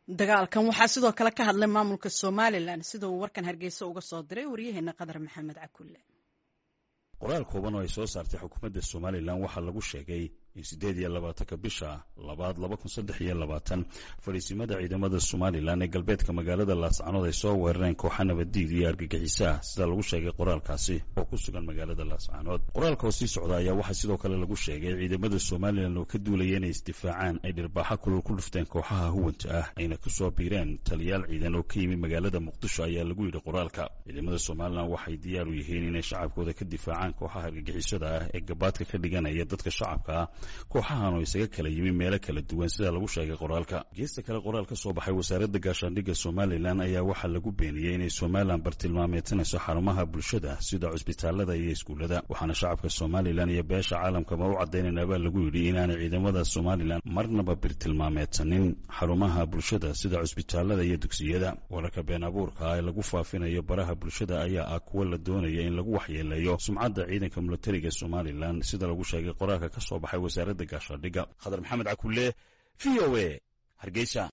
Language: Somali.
dagaalkan waxaa sidoo kale ka hadlay maamulka somalilan sida uu warkan hargeysa uga soo diray waryaheena qadar maxamed cakulle qoraal kooban oo ay soo saartay xukuumadda somalilan waxaa lagu sheegay in siddeed iyo labaatanka bisha labaad laba kun saddex iyo labaatan fadhiisimada ciidamada somalilan ee galbeedka magaalada laascanood ay soo weerareen kooxa nabaddiid iyo argagixisa ah sida lagu sheegay qoraalkaasi oo ku sugan magaalada laascanood qoraalka oo sii socda ayaa waxaa sidoo kale lagu sheegay ciidamada somalilan oo ka duulaya inay isdifaacaan ay dhirbaaxo kulul ku dhufteen kooxaha huwanta ah ayna ku soo biireen taliyaal ciidan oo ka yimi magaalada muqdisho ayaa lagu yidhi qoraalka ciidamada somalilan waxay diyaar u yihiin inay shacabkooda ka difaacaan kooxaha argagixisada ah ee gabaadka ka dhiganaya dadka shacabka ah kooxahan oo isaga kala yimi meelo kala duwan sida lagu sheegay qoraalka geesta kale qoraal ka soo baxay wasaaradda gaashaandhigga somalilan ayaa waxaa lagu beeniyey inay somalilan bartilmaameedsanayso xarumaha bulshada sida cusbitaalada iyo iskuullada waxaana shacabka somalilan iyo beesha caalamkaba u caddaynaynaabaa lagu yidhi inaanay ciidamada somalilan marnaba bartilmaameedsanin xarumaha bulshada sida cusbitaalada iyo dugsiyada wararka been abuurka ah ee lagu faafinayo baraha bulshada ayaa ah kuwa la doonaya in lagu waxyeeleeyo sumcadda ciidanka militariga somalilan sida lagu sheegay qoraalka ka soo baxay wasaaradda gaashaandhigga khadar maxamed cakulle v o a hargeysa